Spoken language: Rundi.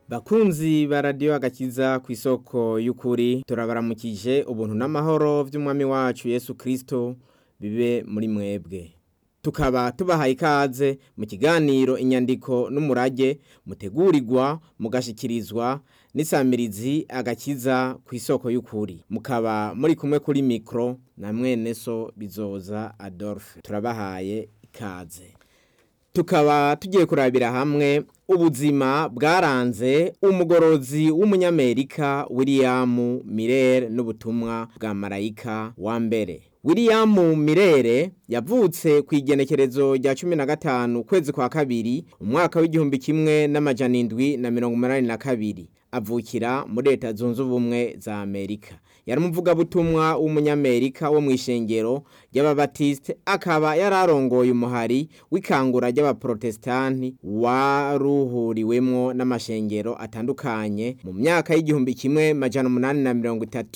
Bakunzi ba radiyo agakiza ku isoko y'ukuri turabaramukije ubuntu n'amahoro vy'umwami wacu Yesu Kristo bibe muri mwebwe tukaba tubahaye ikaze mu kiganiro inyandiko n'umurage mutegurirwa mugashikirizwa n'isamirizi agakiza ku isoko y'ukuri mukaba muri kumwe kuri mikro na mwene so bizoza Adolphe turabahaye ikaze tukaba tugiye kurabira hamwe ubuzima bwaranze umugorozi w'umunyamerika William Miller n'ubutumwa bwa marayika wa mbere William Mirere yavutse ku igenekerezo rya cumi na gatanu kwezi kwa kabiri umwaka w'igihumbi kimwe n'amajana indwi na mirongo umunani na kabiri avukira muri leta zunze ubumwe za Amerika yari umuvugabutumwa w'umunyamerika wo mu ishengero ry'ababatiste akaba yararongoye umuhari w'ikangura ry'abaprotestanti waruhuriwemwo n'amashengero atandukanye mu myaka y'igihumbi kimwe majana umunani na mirongo itatu